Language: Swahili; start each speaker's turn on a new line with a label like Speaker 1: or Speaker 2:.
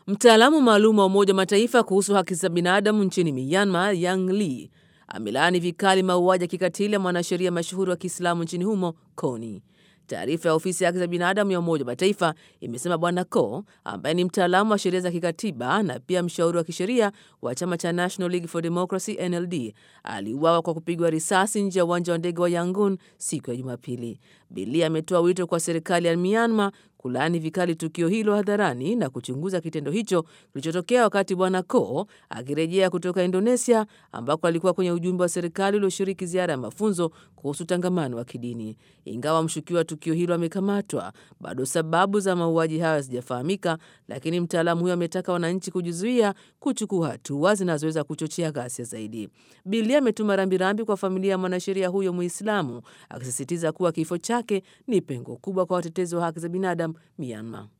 Speaker 1: Mtaalamu maalum wa Umoja wa Mataifa kuhusu haki za binadamu nchini Myanmar, Yang Lee, amelaani vikali mauaji ya kikatili ya mwanasheria mashuhuri wa Kiislamu nchini humo Kony. Taarifa ya ofisi ya haki za binadamu ya Umoja wa Mataifa imesema Bwana Ko ambaye ni mtaalamu wa sheria za kikatiba na pia mshauri wa kisheria wa chama cha National League for Democracy NLD aliuawa kwa kupigwa risasi nje ya uwanja wa ndege wa Yangon siku ya Jumapili. Bilia ametoa wito kwa serikali ya Myanmar kulaani vikali tukio hilo hadharani na kuchunguza kitendo hicho kilichotokea wakati Bwana Ko akirejea kutoka Indonesia ambako alikuwa kwenye ujumbe wa serikali ulioshiriki ziara ya mafunzo kuhusu utangamano wa kidini. Ingawa mshukiwa wa tukio hilo amekamatwa, bado sababu za mauaji hayo hazijafahamika, lakini mtaalamu huyo ametaka wananchi kujizuia kuchukua hatua zinazoweza kuchochea ghasia zaidi. Bilia ametuma rambirambi kwa familia ya mwanasheria huyo Muislamu, akisisitiza kuwa kifo chake ni pengo kubwa kwa watetezi wa haki za binadamu Myanmar.